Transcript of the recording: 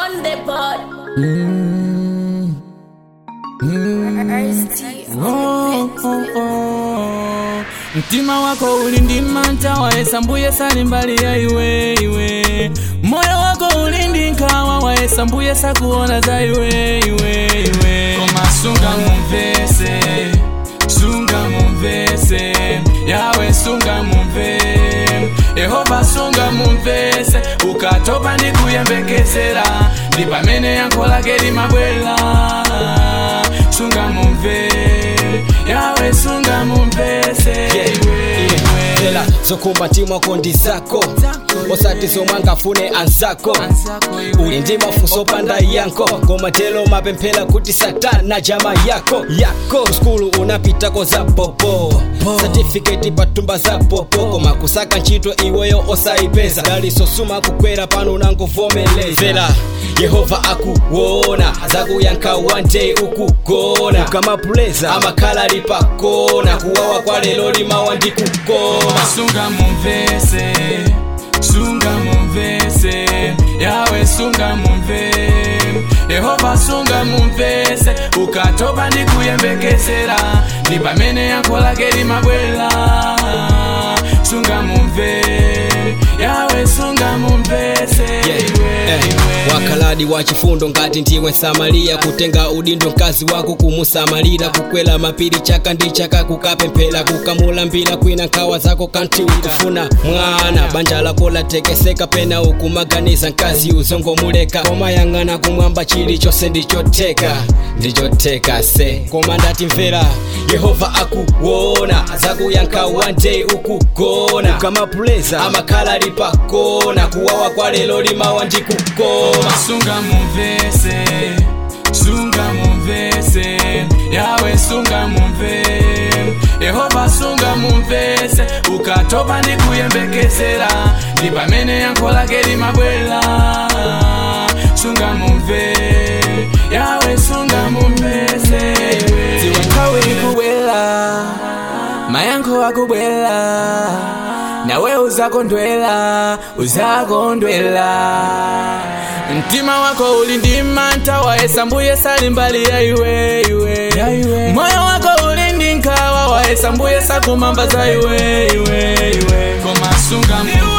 on the board. Oh, oh, oh. mtima wako uli ndi mantha wayesa mbuye sali mbali ya iwe iwe moyo wako uli ndi nkhawa wayesa mbuye sakuona za iwe iwe iwe koma sunga mumvese sunga mumvese yawe sunga mumve yehova sunga mumvese ukatopa ndi kuyembekezera ndi pamene yankho lake limabwera sunga mumve yawe sunga mumvese iwe iwe ela zokhumba mtimwako ndi zako osati zomwe angafune anzako uli ndi mafunso opanda yankho koma telo mapemphera kuti satana jama yako yako skulu unapitako za popo satifiketi patumba za popo koma kusaka ntchito iweyo osayipeza daliso suma kukwera pano unangovomeleza yehova akuwona zakuyankha one day ukugona ukamapuleza amakhala ali pakona kuwawa kwa lero limawa ndi kukoma sunga mumvese sunga mumvese yawe sunga mumve yehova sunga mumvese ukatopa ndi kuyembekezera ndi pamene yankho lake limabwera sunga mumve yawe sunga mumvese iwe Eh, iwe wakhaladi wa chifundo ngati ndiwe msamaliya kutenga udindo mkazi wako kumusamalira kukwela mapiri chaka ndi chaka kukapemphera kukamulambira kwina nkhawa zako kantiwira kufuna mwana banja lako latekeseka pena ukumaganiza mkazi uzongomuleka koma yang'ana kumwamba chilichonse ndichoteka ndichoteka se koma ndati mvera yehova akuwona zakuyankha one day ukugona ukamapuleza amakhala ali pakona kuwawa kwa lero limawa ndi kukoma sunga mumvese sunga mumvese yawe sunga mumve yehova sunga mumvese ukatopa ndi kuyembekezera ndi pamene yankho lake limabwera sunga mumve yawe sunga mumvese ziwe nthawi ikubwera mayankho akubwera nawe uzakondwela uzakondwela mtima wako uli ndi mantha wayesa mbuye sali mbali ya iwe iwe moyo wako uli ndi nkhawa wayesa mbuye sakumamba za iwe iwe iwe koma sunga mumve